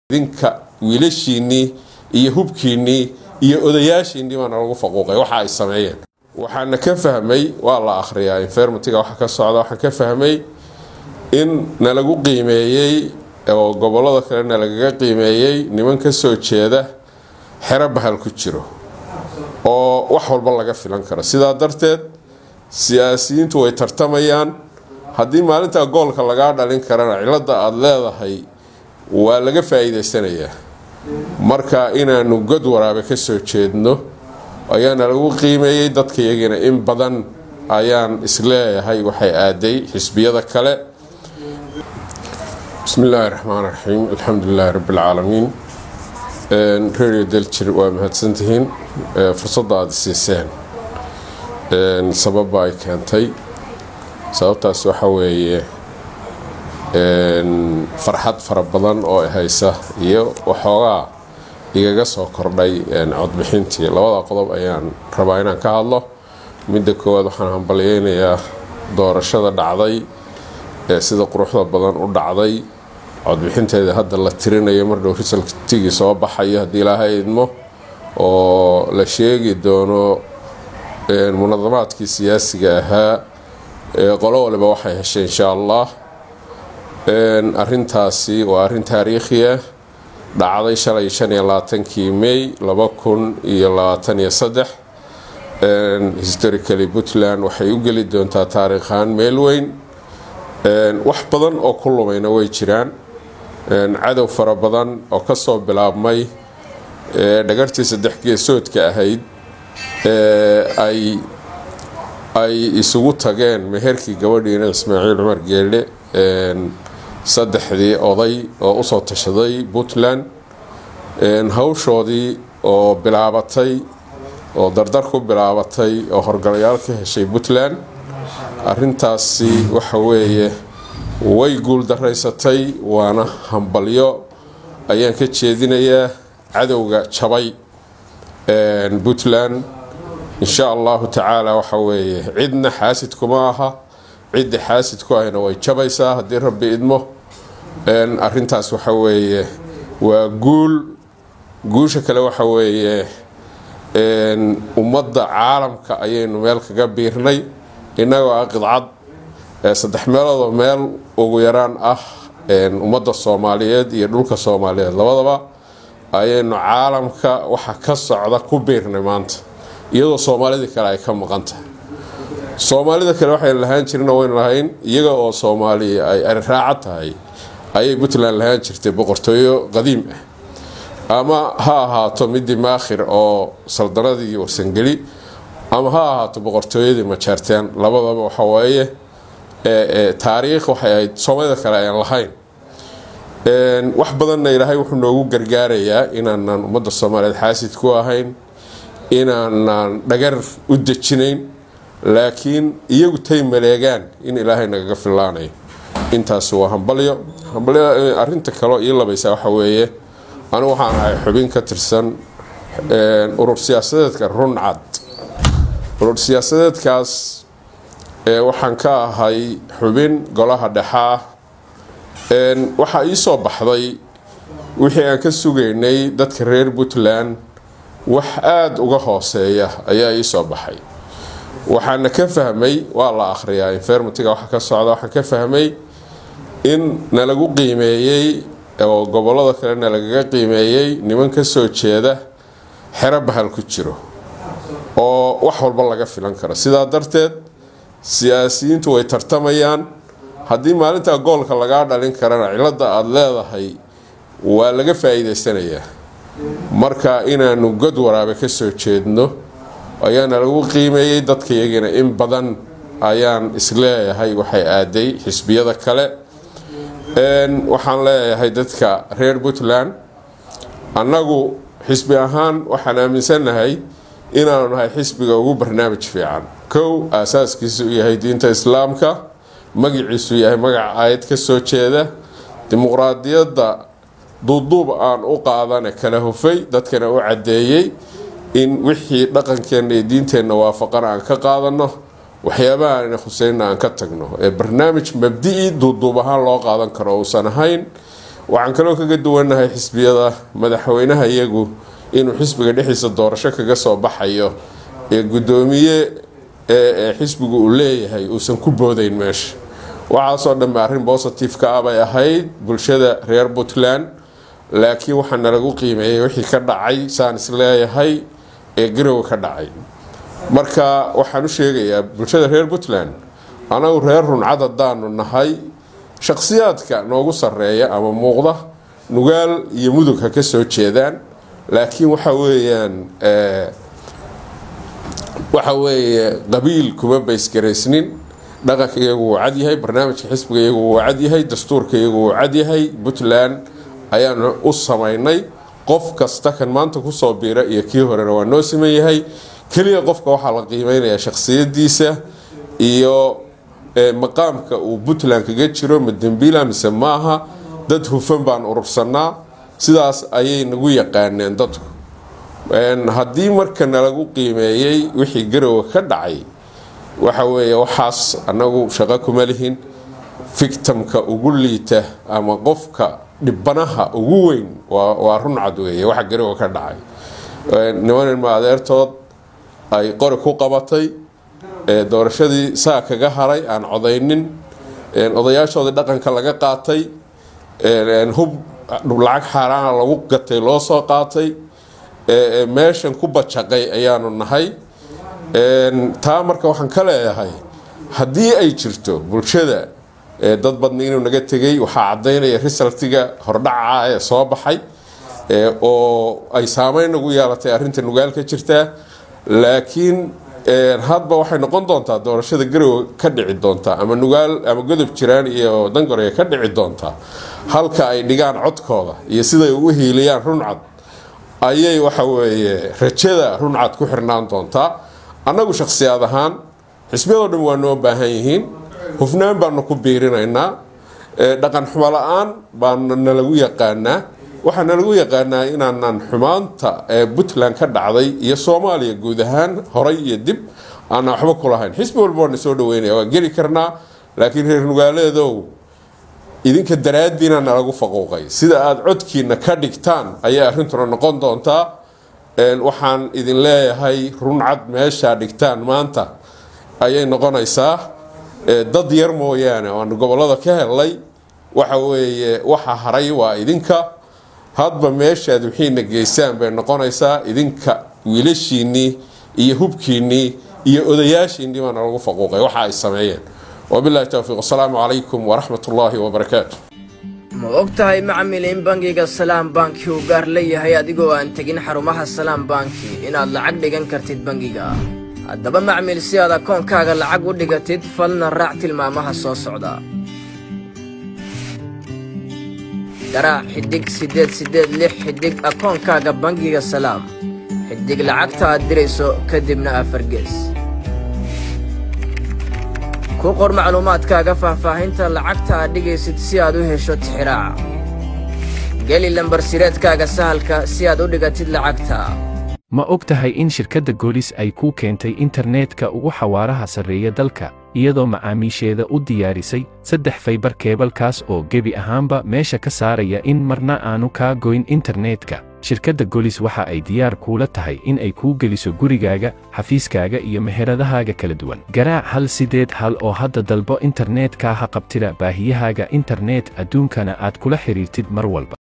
idinka wiilashiinnii iyo hubkiinnii iyo odayaashiinnii baana lagu faquuqay waxa ay sameeyeen waxaana ka fahmay waa la akhriyaa infermatiga waxa ka socda waxaan ka fahmay in nalagu qiimeeyey oo gobolada kale nalagaga qiimeeyey niman ka soo jeeda xero bahal ku jiro oo wax walba laga filan karo sidaa darteed siyaasiyiintu way tartamayaan haddii maalintaa goolka lagaa dhalin karana cilada aada leedahay waa laga faa-iideysanayaa marka inaanu god waraabe ka soo jeedno ayaana lagu qiimeeyey dadka iyagina in badan ayaan isleeyahay waxay aaday xisbiyada kale bismi illaahi raxmaan raxiim alxamdulilaahi rabbilcaalamiin radio daljir waa mahadsantihiin fursadda aada siiseen sababba ay keentay sababtaas waxa weeye farxad fara badan oo haysa iyo waxoogaa igaga soo kordhay codbixintii labada qodob ayaan rabaa inaan ka hadlo midda koowaad waxaan hambalyeynayaa doorashada dhacday ee sida quruxda badan u dhacday codbixinteeda hadda la tirinayo mardhow risaltigii soo baxayo haddii ilaahay idmo oo la sheegi doono munadamaadkii siyaasiga ahaa qolo waliba waxay heshay insha allah arintaasi waa arin taariikhi ah dhacday shalay shan iyo labaatankii may laba kun iyo labaatan iyo saddex historically puntland waxay u geli doontaa taariikhaan meel weyn wax badan oo ku lumayna way jiraan cadow fara badan oo kasoo bilaabmay dhagartii saddex geesoodka ahayd ay ay isugu tageen meherkii gabadhiina ismaaciil cumar geelle saddexdii oday oo usoo tashaday puntland hawshoodii oo bilaabatay oo dardar ku bilaabatay oo horgalayaal ka heshay puntland arintaasi waxa weeye way guul daraysatay waana hambalyo ayaan ka jeedinayaa cadowga jabay puntland insha allahu tacaala waxa weeye cidna xaasidkuma aha cidda xaasidku ahna way jabaysaa haddii rabbi idmo arintaas waxa weeye waa guul guusha kale waxa weeye ummadda caalamka ayaynu meel kaga biirnay innagoo ah qidcad saddex meeloodoo meel ugu yaraan ah ummadda soomaaliyeed iyo dhulka soomaaliyeed labadaba ayaynu caalamka waxa ka socda ku biirnay maanta iyadoo soomaalidii kale ay ka maqan tahay soomaalida kale waxaynu lahaan jirna waynu lahayn iyaga oo soomaaliya ay ariraaca tahay ayay puntland lahaan jirtay boqortooyo qadiim ah ama ha ahaato midii maakhir oo saldanadii warsangeli ama ha ahaato boqortooyadii majaarteen labadaba waxaweeye taariikh waxay ahayd soomaalida kale ayaan lahayn wax badanna ilaahay wuxuu noogu gargaarayaa inaanan ummadda soomaaliyeed xaasid ku ahayn inaanan dhagar u dejinayn laakiin iyagu tay maleegaan in ilaahay nagaga fillaanayo intaas waa hambalyo hambalyo arinta kaleo ii labaysa waxa weeye anigu waxaan ahay xubin ka tirsan urur siyaasadeedka runcad urur siyaasadeedkaas waxaan ka ahay xubin golaha dhexa ah waxaa ii soo baxday wixii aan ka sugaynay dadka reer puntland wax aada uga hooseeya ayaa ii soo baxay waxaana ka fahmay waa la akhriyaa infermatiga waxa ka socda waxaan ka fahmay in nalagu qiimeeyey oo gobolada kale nalagaga qiimeeyey niman ka soo jeeda xero bahal ku jiro oo wax walba laga filan karo sidaa darteed siyaasiyiintu way tartamayaan haddii maalintaa goolka lagaa dhalin karana cilada aada leedahay waa laga faa-iideysanayaa marka inaanu god waraabe ka soo jeedno ayaana lagu qiimeeyey dadka iyagina in badan ayaan isleeyahay waxay aaday xisbiyada kale waxaan leeyahay dadka reer puntland annagu xisbi ahaan waxaan aaminsannahay inaanu nahay xisbiga ugu barnaamij fiican kow aasaaskiisu yahay diinta islaamka magaciisu yahay magaca aayad ka soo jeeda dimuqraadiyadda duuduub aan u qaadane kala hufay dadkana u caddeeyey in wixii dhaqankeenna iyo diinteenna waafaqana aan ka qaadano waxyaabaha ayna khuseyna aan ka tagno ee barnaamij mabdi-i duuduub ahaan loo qaadan karo uusan ahayn waxaan kaloo kaga duwannahay xisbiyada madaxweynaha iyagu inuu xisbiga dhexdiisa doorasho kaga soo baxayo ee guddoomiye ee xisbigu uu leeyahay uusan ku boodayn meesha waxaasoo dhanbe arrin bositive-ka ah bay ahayd bulshada reer puntland laakiin waxaana lagu qiimeeyay wixii ka dhacay saan is leeyahay ee garowe ka dhacay marka waxaan u sheegayaa bulshada reer puntland anagu reer runcad haddaanu nahay shakhsiyaadka noogu sarreeya ama muuqda nugaal iyo mudug ha ka soo jeedaan laakiin waxa weeyaan waxa weeye qabiil kuma baysgaraysnin dhaqanka iyagu wuu cadyahay barnaamijka xisbiga iyagu wuu cadyahay dastuurka iyagu wuu cadyahay puntland ayaanu u samaynay qof kasta kan maanta kusoo biira iyo kii horena waa noo siman yahay keliya qofka waxaa la qiimeynayaa shakhsiyadiisa iyo maqaamka uu puntland kaga jiro ma dembiila mise maaha dad hufan baan urursanaa sidaas ayay nagu yaqaaneen dadku haddii marka nalagu qiimeeyey wixii garowe ka dhacay waxa weeye waxaas anagu shaqo kuma lihin fictamka ugu liita ama qofka dhibanaha ugu weyn waa runcad weeye waxa garowe ka dhacay nimanilma adeertood ay qori ku qabatay doorashadii saa kaga haray aan codaynin odayaashoodii dhaqanka laga qaatay hub lacag xaaraana lagu gatay loo soo qaatay meeshan ku bajaqay ayaanu nahay taa marka waxaan ka leeyahay haddii ay jirto bulshada dad badni inuu naga tegay waxaa cadaynaya risaltiga hordhaca ee soo baxay oo ay saameyn nagu yeelatay arrinta nugaal ka jirtaa laakiin hadba waxay noqon doontaa doorashada garowe ka dhici doontaa ama nugaal ama godob jiraan iyo dangoraya ka dhici doontaa halka ay dhigaan codkooda iyo siday ugu hiiliyaan runcad ayay waxa weeye rajada runcad ku xirnaan doontaa annagu shakhsiyaad ahaan xisbiyadoo dhan waa noo baahan yihiin hufnaan baanu ku biirinaynaa dhaqan xumo la-aan baana nalagu yaqaanaa waxaa nalagu yaqaanaa inaanan xumaanta ee puntland ka dhacday iyo soomaaliya guud ahaan horay iyo dib aanan waxba ku lahayn xisbi walba waana soo dhaweynaya waa geli karnaa laakiin reer nugaaleedow idinka daraadiina nalagu faquuqay sida aada codkiina ka dhigtaan ayay arrintuna noqon doontaa waxaan idin leeyahay runcad meeshaa dhigtaan maanta ayay noqonaysaa dad yar mooyaane oanu gobolada ka helnay waxa weeye waxa haray waa idinka hadba meeshaad wixiina geysaan bay noqonaysaa idinka wiilashiinnii iyo hubkiinnii iyo odayaashiinnii baana lagu faquuqay waxa ay sameeyeen wabilahi towfiiq asalaamu calaykum waraxmat ullaahi wabarakaatu ma og tahay macmil in bangiga salaam banki uu gaar leeyahay adigoo aan tegin xarumaha salaam banki inaad lacag dhigan kartid bangiga haddaba macmil si aad akoonkaaga lacag u dhigatid falna raac tilmaamaha soo socda garaac xidhig siddeed siddeed lix xidhig akoonkaaga bangiga salaam xidhig lacagta aad dirayso kadibna afargees ku qor macluumaadkaaga faahfaahinta lacagta aad dhigaysid si aad u hesho tixiraaca geli lambar sireedkaaga sahalka si aad u dhigatid lacagta ma og tahay in shirkadda goolis ay kuu keentay internetka ugu xawaaraha sarreeya dalka iyadoo macaamiisheeda u diyaarisay saddex faybar keebalkaas oo gebi ahaanba meesha ka saaraya in marna aanu kaa goyn internetka shirkadda golis waxa ay diyaar kuula tahay in ay kuu geliso gurigaaga xafiiskaaga iyo meheradahaaga kala duwan garaac hal sideed hal oo hadda dalbo internetka ha qabtida baahiyahaaga internet adduunkana aad kula xidhiirtid mar walba